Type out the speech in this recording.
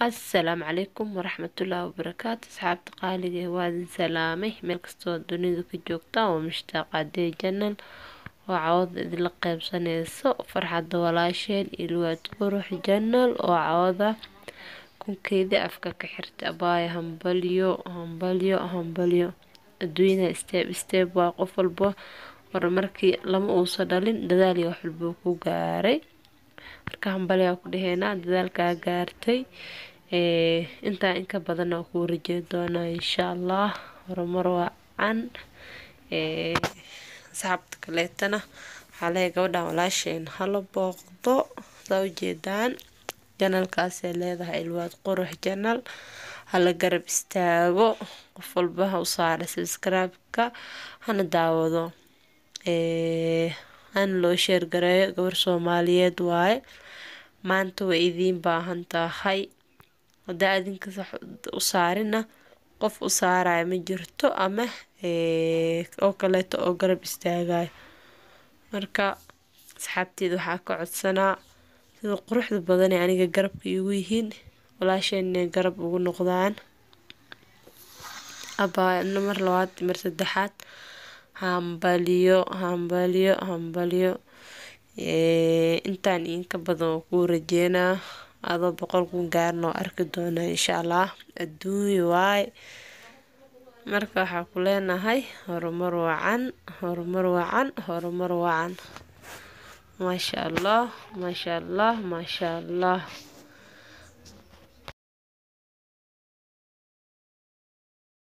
asalaamu calaykum waraxmatullaahi wabarakaatu asxaabta qaaliga waa idin salaamay meel kastoo dunida ka joogtaan waa mushtaaqaadee janal oo cawada idinla qeybsaneyso farxadda walaasheen ilwaad qurux janal oo cawada kunkeedii afka ka xirta abaaya hambalyo hambalyo hambalyo adduunyada steeb steeb waa qof walba horumarkii lama uusa dhalin dadaal iyo wax walbuu ku gaaray marka hambalyaa ku dhaheynaa dadaalkaa gaartay intaa inka badan oo kuu rajey doonaa insha allah horumar wacan asxaabta kaleetana waxaa leeya gabadhan walaasheen hala booqdo saa ujeedaan janalkaasay leedahay ilwaad qurux janal hala garab istaago qof walba ha u saara sabskraibka hana daawado hana loo sheergareeyo gabar soomaaliyeed waaye maanta way idiin baahan tahay hadaa adinkas u saarina qof u saaraya ma jirto ama oo kaleeto oo garab istaagayo marka asxaabteeda waxaa ka codsanaa sida quruxda badanee aniga garabka iigu yihiin walaasheen inay garab ugu noqdaan abaana mar labaad mar saddexaad hambaliyo hambaliyo hambaliyo intaan inka badan oo kuu rajeynaa adoo boqol kun gaarna oo arki doona insha allah adduunya waaye marka waxaa ku leenahay horumar wacan horumar wacan horumar wacan maasha allah maasha allah maasha allah